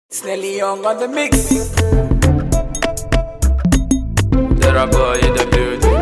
Snelly Young on the mix. There a boy in the building.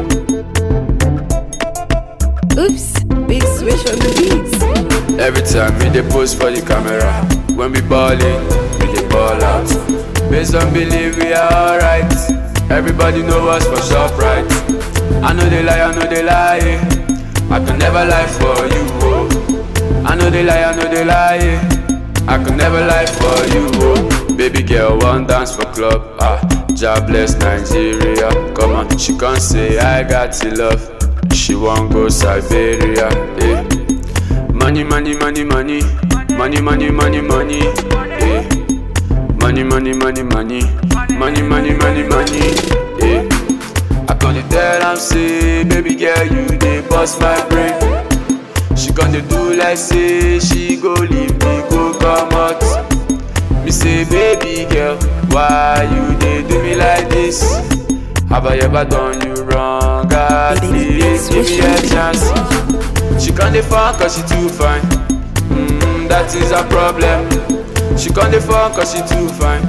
Oops, big switch on the beats. Every time we dey post for the camera. When we ballin', we dey ball out. Based on belief, we are alright. Everybody know us for sharp right. I know they lie, I know they lie. I can never lie for you. Oh. I know they lie, I know they lie. I can never lie for you. Oh. Baby girl, one dance for club. Ah, jobless Nigeria. Come on, she can't say I got the love. She won't go Siberia. Eh. Money, money, money, money, money, money, money, money. Eh. Money, money, money, money, money, money, money, money. Eh. I gonna tell am say, baby girl, you dey bust my brain. She gonna do like say she go leave me go come out. Me say, baby girl, why you dey do me like this? Have I ever done you wrong? At least give me a chance. She can't define cause she too fine. Mm, that is a problem. She can't define cause she too fine.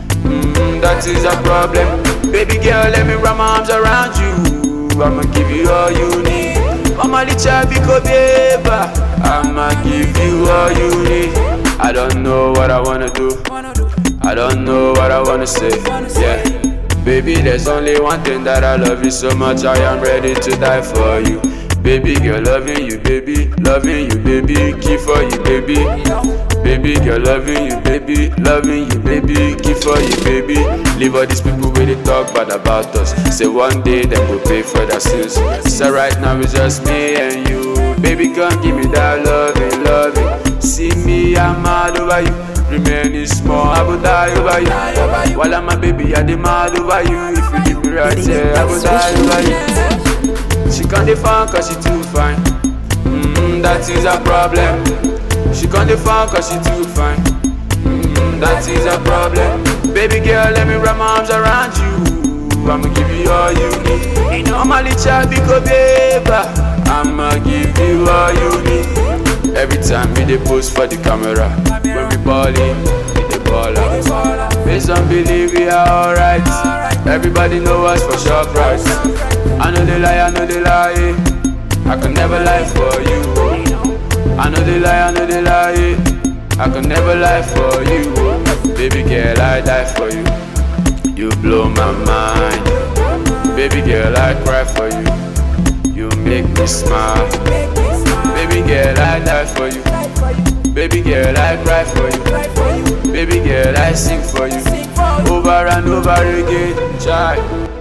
Mm, that is a problem. Baby girl, let me wrap my arms around you. I'ma give you all you need. Mama licha biko beba. I'ma give you all you need. I don't know what I wanna do. I don't know what I wanna say. Yeah. Baby, there's only one thing that I love you so much. I am ready to die for you. Baby girl, loving you, baby, loving you, baby, keep for you, baby. Baby girl, loving you, baby, loving you, baby, keep for you, baby. Leave all these people where they talk bad about us. Say one day them will pay for their sins. So right now it's just me and you. Baby, come give me that loving, loving. See me, I'm mad over you. Remaining small, I will die over you. While I'm a baby, I demand over you. If you leave me right here, I will die over you. She can't define cause she too fine. Mm, that is a problem. She can't define cause she too fine. Mm, that is a problem. Baby girl, let me wrap my arms around you. I'ma give you all you need. Normally, child, because baby, I'ma give you all you need. Every time we dey post for the camera, when we ballin', we dey ball out. Based on belief, we are alright. Everybody know us for sure price. I know they lie, I know they lie. I can never lie for you. I know they lie, I know they lie. I can never lie for you. Baby girl, I die for you. You blow my mind. Baby girl, I cry for you. You make me smile. Baby girl, I die for you. Baby girl, I cry for you. Baby girl, I sing for you. Over and over again, child.